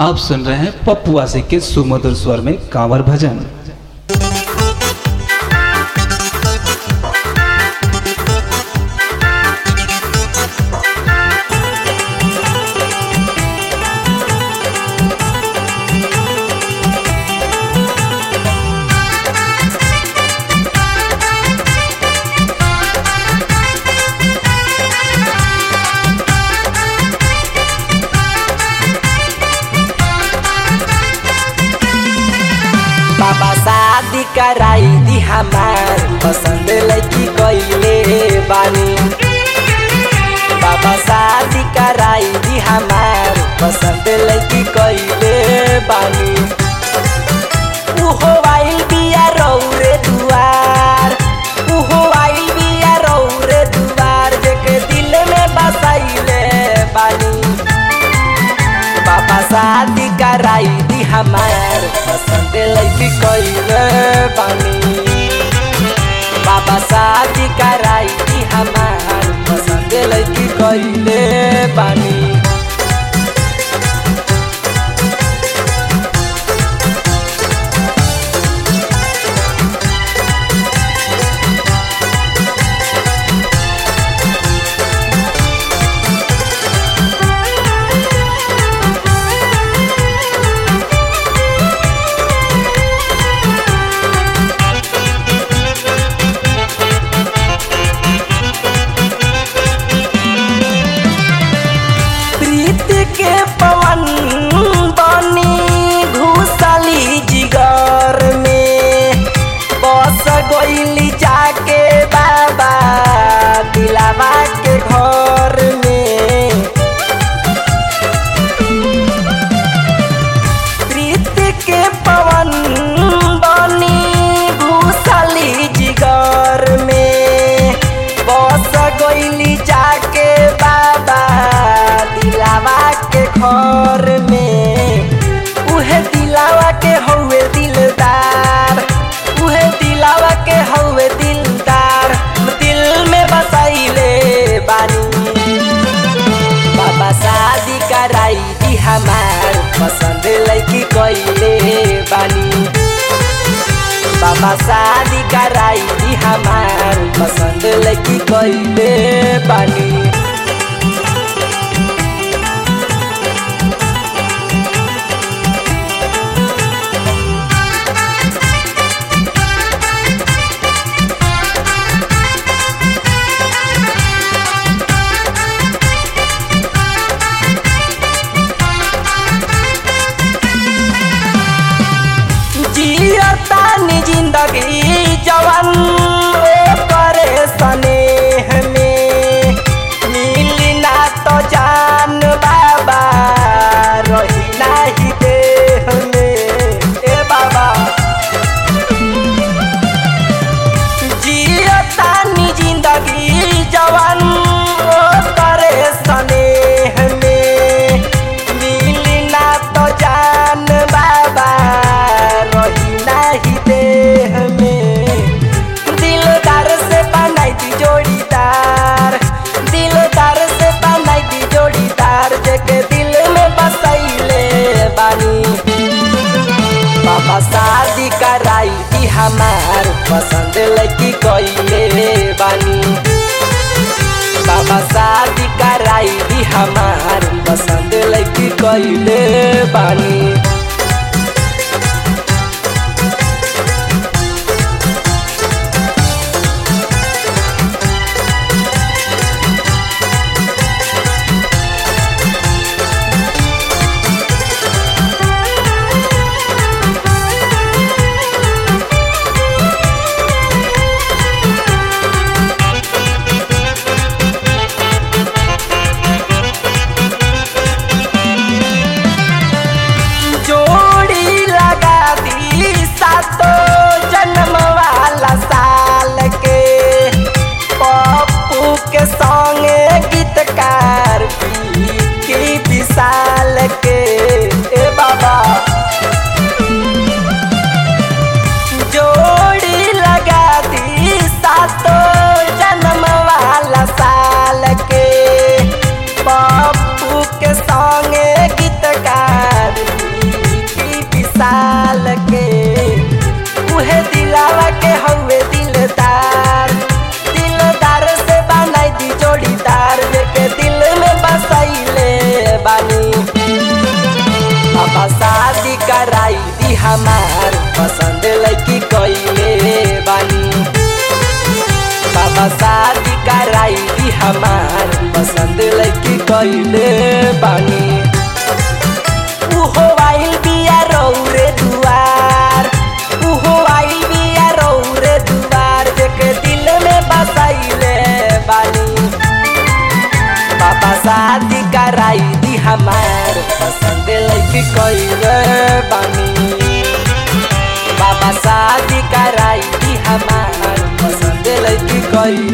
आप सुन रहे हैं पप्पू आशिक के सुमधुर स्वर में कांवर भजन बाबा शादी कराई दी हमार पसंद लड़की कइले बानी बाबा शादी कराई दी हमार पसंद लड़की कइले बानी उहो आइल बिया रौरे दुआर उहो आइल बिया रौरे दुआर जेके दिल में बसाइले बानी बाबा शादी कराई दी हमार पसंद लड़की कइले बानी बाबा शादी कराई दी हमार पसंद लड़की कइले बानी प्रीत के पवन बनी घुसली जिगर में बस गईली जाके बाबा दिलावा के घर में प्रीत के पवन बनी घुसली जिगर में बस गईली जाके बाबा दिलावा के घर में उहे दिलावा के हौवे दिलदार उहे दिलावा के हौवे दिलदार दिल में बसाइले बानी बाबा शादी कराई दी हमार पसंद लड़की कइले बानी बाबा शादी कराई दी हमार पसंद लड़की कइले बानी जियतानी जिंदगी जवन ओ करे स्नेह में मिली ना तो जान बाबा रही नाही देह में ए बाबा जियतानी जिंदगी जवन ओ करे स्नेह में मिली ना तो जान बाबा रही नाही देह में दिलदार से बनाई दी जोड़ीदार दिलदार से बनाई दी जोड़ीदार जेके दिल में बसैले बानी बाबा शादी कराई दी हमार पसंद लड़की कइले बानी बाबा शादी कराई दी हमार पसंद लड़की कइले बानी हमार पसंद लड़की कैले बानी बाबा शादी कराई दी हमार पसंद लड़की कैले बानी उहो आइल बिया रौरे दुआर उहो आइल बिया रौरे दुआर जेके दिल में बसाइले बानी बाबा शादी कराई दी हमार पसंद लड़की कैले बानी बाबा शादी कराई दी हमार पसंद लड़की कैले